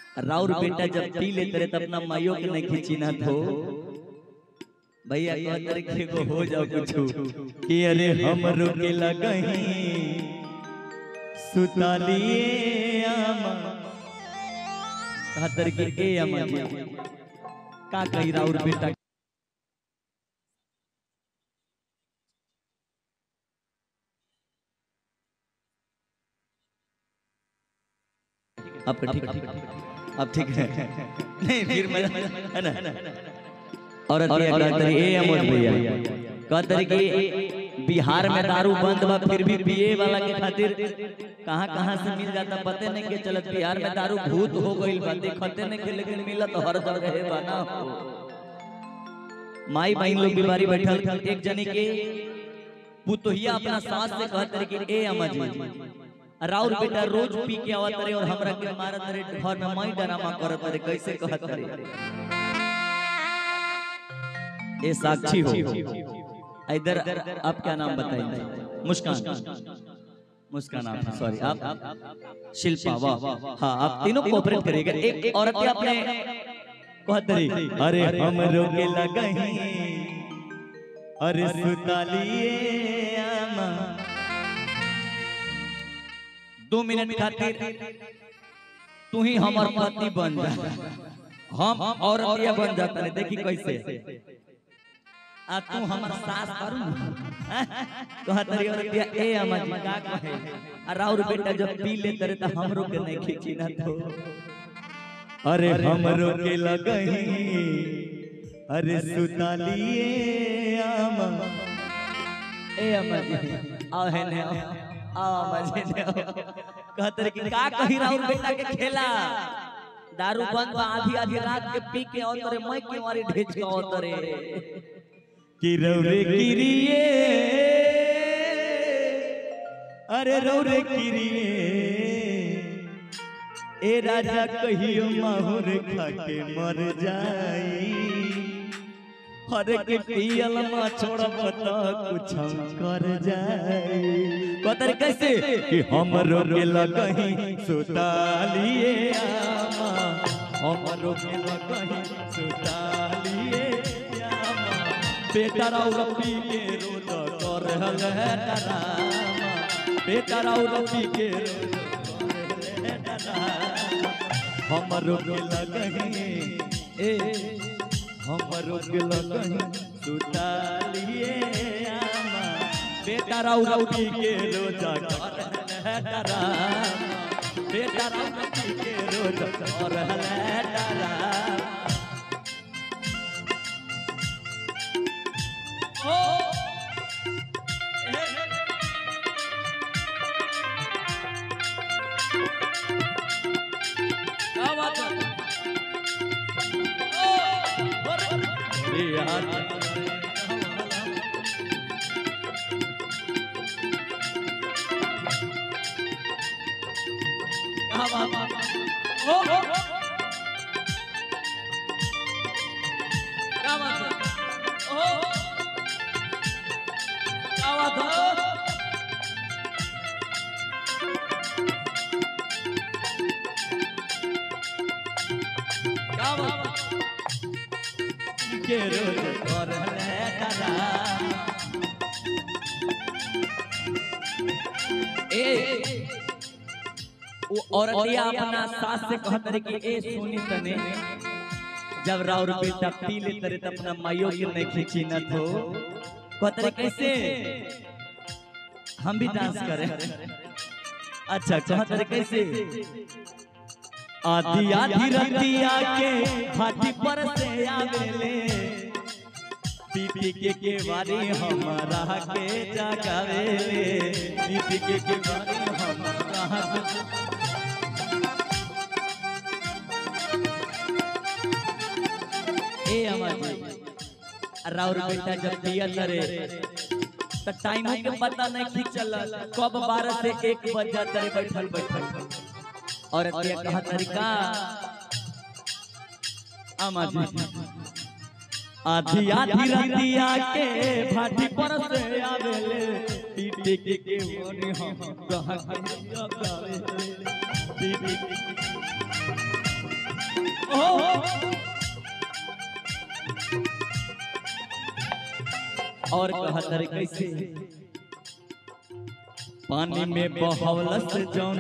राउर बेटा जब पी लेते रहे तब अपना माइयों के नहीं खींची ना थो भैया कह तरीके को हो जाओ कुछ कि अरे हम रोके लगही सुतालिए आमा कहा तरीके ए अमा जी का कही राउर बेटा अब ठीक ठीक अब ठीक है नहीं फिर मैं है ना और अतिया कहते रही, ए अमोद भैया कहते रही कि बिहार में दारू बंद बा फिर भी पिए वाला के खातिर कहाँ कहाँ से मिल जाता पते नहीं के चलत बिहार में दारू भूत हो गइल बा देखते नहीं के लेकिन मिलत हर जगह है बना हो माई बहन लोग बीमारी बैठल एक जने के पुतोहिया अपना सास से कहते रहे कि ए अम्मा जी राउर बेटा रोज पी के आवत रहे और हमरा के मारत रहे घर में मई ड्रामा करत रहे कैसे कहत रहे ये साक्षी हो इधर आप क्या नाम बताएंगे मुस्कान मुस्कान आप सॉरी आप शिल्पा वाह हाँ आप तीनों कोऑपरेट करिएगा एक औरत ही अपने कहत रही अरे हम रोके लगही अरे सुतालिए आमा दो मिनट खातिर तू ही हमार पति बन जा हम और ये बन जाता है देखी कैसे आ तू हमर सास करू कहा तरी और दिया ए अम्मा जी का कहे आ राउर बेटा जब पी ले करे त हमरो के नहीं खींची ना तो अरे हमरो के लगही अरे सुतालिए अम्मा ए अम्मा जी आओ है ने आओ अम्मा जी ने कहत रही कि का कही राउर बेटा के खेला दारू बंद बा आधी आधी रात के पी के औतरे मैं के मारी ढेच के औतरे कि रौरे किरिए अरे रौरे किरिए ए राजा कहियो माहुर खा के मर जाई हर के पियल मा छोड़ब त कुछ कर जाई कतर कैसे कि हम रोके लगही सुतालिए आमा हम रोके लगही सुतालिए आमा बेटा राउर पी के रोज कर हल है डरामा बेटा राउर पी के रोज कर है डरामा हम रोके लगही ए हम रोके लगही सुतालिए आमा बेटा राउर पी के रोज कर है डरामा बेटा राउर पी के रोज कर है डरामा क्या बात है अरे यार क्या बात है ओ, ओ, ओ। क्या बात है ओ, क्या बात है क्या बात है के रोज कर ले डरा ए वो औरतिया अपना सास से कहत रहे कि ए सुनी तने जब राउर बेटा पी ले तरे त अपना माइयो के नहीं खींची न थो कहत रहे कैसे हम भी डांस करें अच्छा कहत रहे कैसे आधी आधी रतिया के हाथी पर से आवेले पीपी के के बारी हमारा के जगावेले पीपी के के बारी हमारा ए अम्मा जी राउर बेटा जब पिया करे तो टाइम के पता नहीं खींचल कब बारह से एक बज जाता रे बैठल बैठल और ये कहा तरीका आमा जी आधी आधी रतिया के भाटी पर से आवेले टीटी के के मोरी हम कहा के जगावेले टीटी के और कहतर कैसे पानी में बहवलस जौन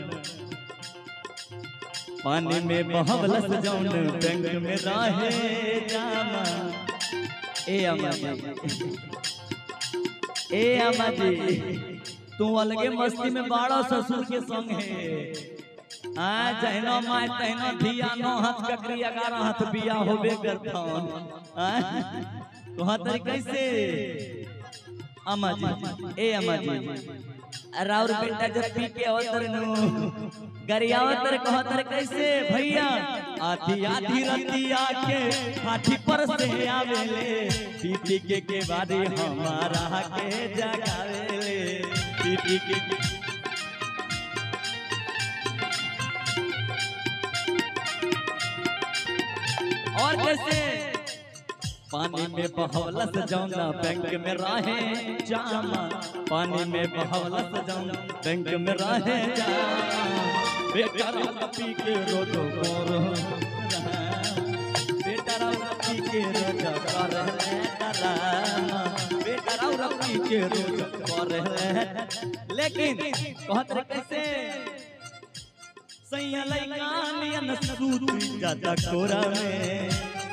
पानी में बहवलस जौन बैंक में रहे जामा ए अम्मा जी ए अम्मा जी तू अलगे मस्ती में बाड़ा ससुर के संग है आ जहनो माय तहनो धिया नो हाथ ककरी ग्यारह हाथ बिया होबे करथौन आ कहा तरी कैसे अम्मा जी ए अम्मा जी राउर बेटा जब पी के अवतर नु गरियावतर कहतर कैसे भैया आधी आधी रतिया के हाथी पर से आवेले पीटी के के बारी हमारा के जगावेले पीटी के के और कैसे पानी में बहवलस जाऊंगा बैंक में राहे जामा पानी में बहवलस जाऊंगा बैंक में राहे जामा बेटा राव पी के रोजो कर बेटा राव पी के रोजो कर बेटा राव पी के रोजो कर लेकिन कहत रहे कैसे सैया लइकानियन सूत जाता कोरा में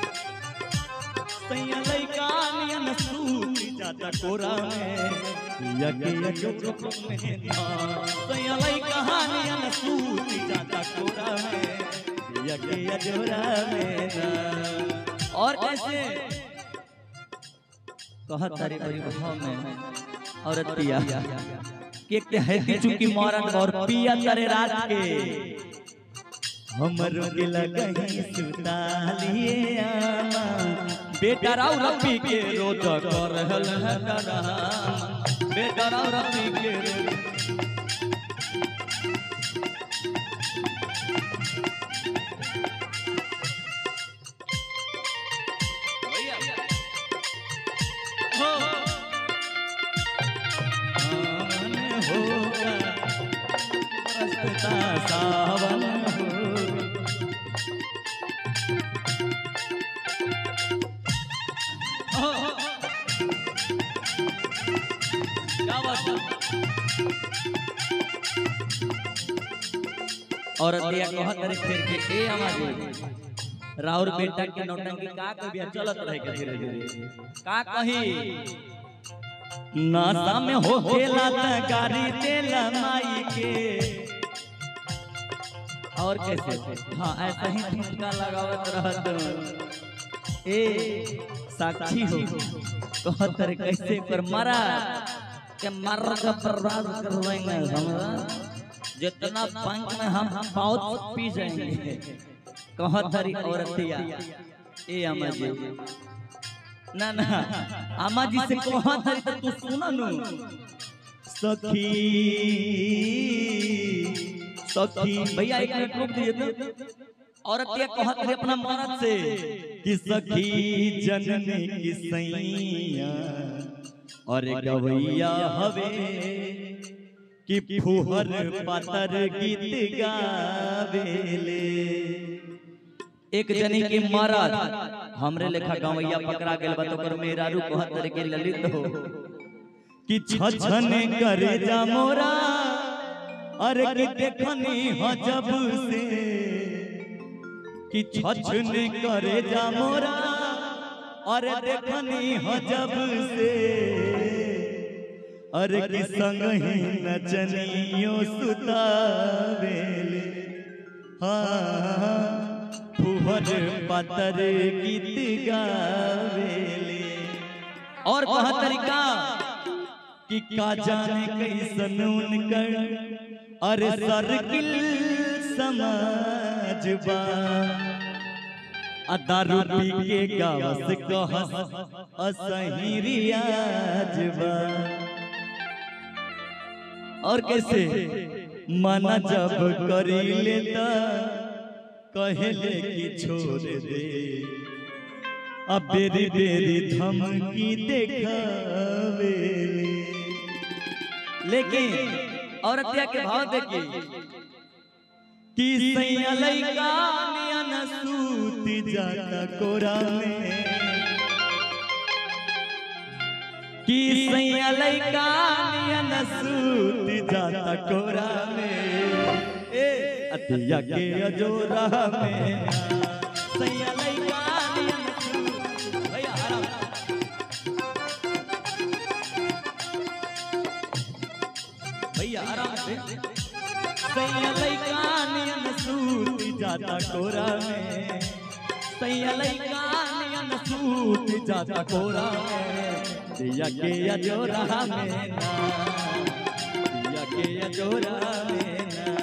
सैया लइकानियन सूत जाता कोरा में यके यजो में सैया लइकानियन सूत जाता कोरा में यके यजोरा में ना और कैसे कहत तारी बड़ी भाव में औरतिया के के है कि चूंकि मरन और पिया करे रात के हमर दिल कहीं सुता लिए आमा बेटा राव रब्बी के रोज कर हल बेटा राव रब्बी के रोज हो आमन होगा रस्ता सावन होगा और दिया कहत रे फिर के ए हमारे राउर बेटा के नौटंकी का कह बिया चलत रहे के धीरे धीरे का कही नासा में हो खेला त गाड़ी देला माई के और कैसे हाँ ऐसा ही ठुमका लगावत रहत ए साक्षी हो कहत रे कैसे पर मारा के मर का बर्बाद कर देंगे हमरा जितना पंख में हम हम बहुत पी जाएंगे कहत रे औरतिया ए अम्मा जी ना ना अम्मा जी से कहत रे तो तू सुना नु सखी सखी भैया एक मिनट रुक दीजिए तो औरतिया कहत है अपना मर्द से कि सखी जननी की सैया और गवैया हवे कि फुहर पातर गीत गावेले एक जनी के मरद हमरे लेखा गवैया पकड़ा गेल बा तो कर मेरा रू कहत के ललित हो कि छछने करे जा मोरा अरे कि देखनी ह जब से कि छछने करे जा मोरा अरे देखनी ह जब से अरे कि संग ही नचनियो सुतावेले हाँ फुहर पातर गीत गावेले और कहा तरीका कि का जाने कैसन उनकर अरे सर्किल समाज बा आ दारू पी के गावस कहस असही रियाज बा और कैसे मना जब करी लेता कहले कि छोड़ दे अब बेरी बेरी धमकी देखावे लेकिन औरतिया के भाव देखिए कि सैया लइका नियन सूत जाता कोरा में कि सैया लइका नियन सूत जाता कोरा में ए अतिया के अजोरा में सैया लइका नियन सूत भैया आराम भैया आराम से सैया लइका नियन सूत जाता कोरा में सैया लइका नियन सूत जाता कोरा में दिया के अजोरा में ना दिया के अजोरा में ना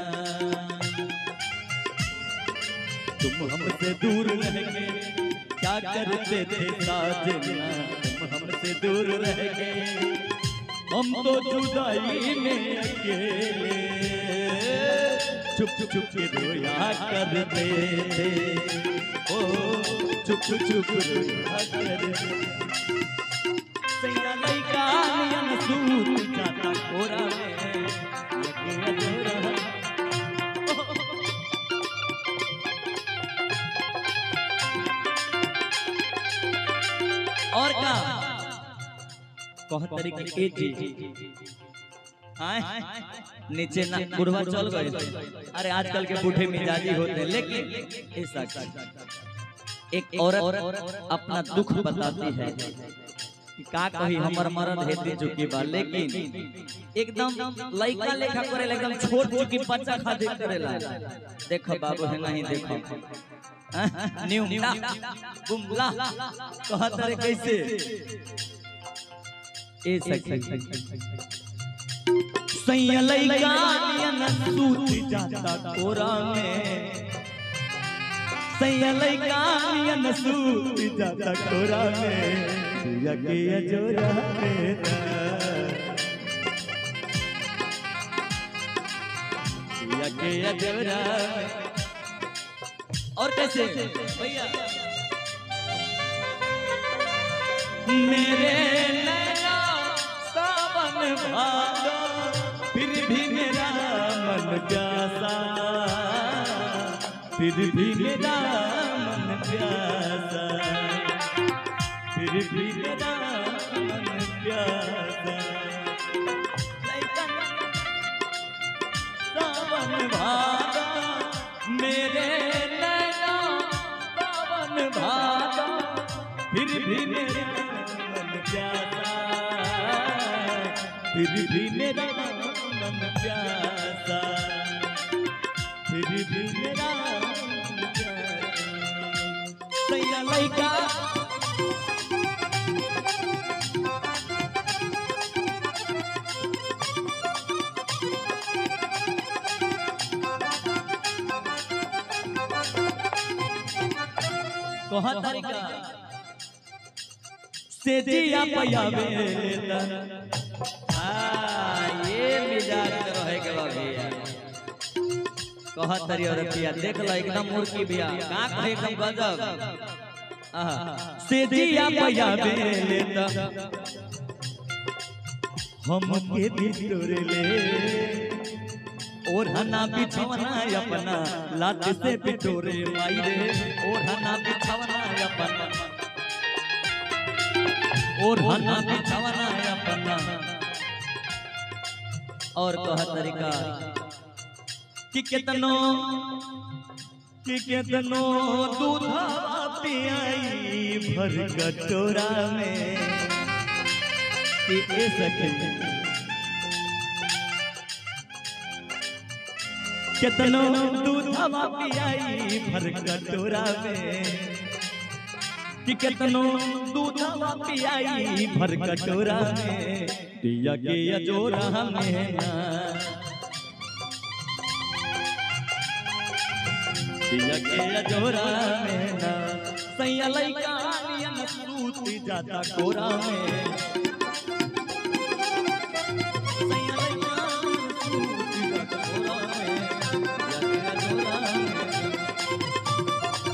तुम हमसे दूर रह गए क्या करते थे साजना तुम हमसे दूर रह गए हम तो जुदाई में अकेले चुप चुप के रोया करते थे ओ चुप चुप रोया करते सैया लइका नियन सूत जाता कोरा में लगे अजोरा और का कह तरीके ए जी आए नीचे ना बुढ़वा चल गए अरे आजकल के बूढ़े मिजाजी होते हैं लेकिन ऐसा एक औरत अपना दुख बताती है कि का कही हमर मरद हेते चुकी बा लेकिन एकदम लइका लेखा करे एकदम छोट चुकी बच्चा खातिर करेला देखो बाबू है नहीं देखो न्यू बुमला कहत रे कैसे ए सखी सैया लइका नियन सूत जाता कोरा में सैया लइका नियन सूत जाता कोरा में दिया के अजोरा में ना दिया के अजोरा में और कैसे भैया मेरे नैना सावन भादो फिर भी मेरा मन प्यासा फिर भी मेरा मन प्यासा फिर भी मेरा मन प्यासा सावन भादो मेरे नैना सावन भादो फिर भी मेरा मन प्यासा फिर भी मेरा मन प्यासा फिर भी मेरा मन प्यासा सैया लइका कहा तरीका से जिया पयावे हाँ ये मिजाज में रहे के बा भैया कहा तरी और भैया देख लो एकदम मुर्गी भैया का कहे एकदम गजब आहा से जिया पयावे हम के बिटोर ले और हना बिछवना अपना लात से बिटोरे माई रे और हना बिछवना अपना और हना बिछवना अपना और कह तरीका कि कितनो कि कितनो दूध पियाई भर कटोरा में कि ए सके कितनो दूधवा पियाई भर कटोरा में कि कितनो दूधवा पियाई भर कटोरा में दिया के अजोरा में ना दिया के अजोरा में ना सैया लइका नियन सूत जाता कोरा में सैया लइका सूत जाता कोरा में दिया के अजोरा में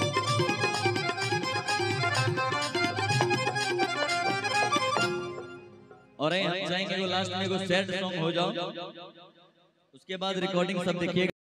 और हम चाहेंगे वो लास्ट में एगो सैड सॉन्ग हो जाओ उसके बाद रिकॉर्डिंग सब देखिएगा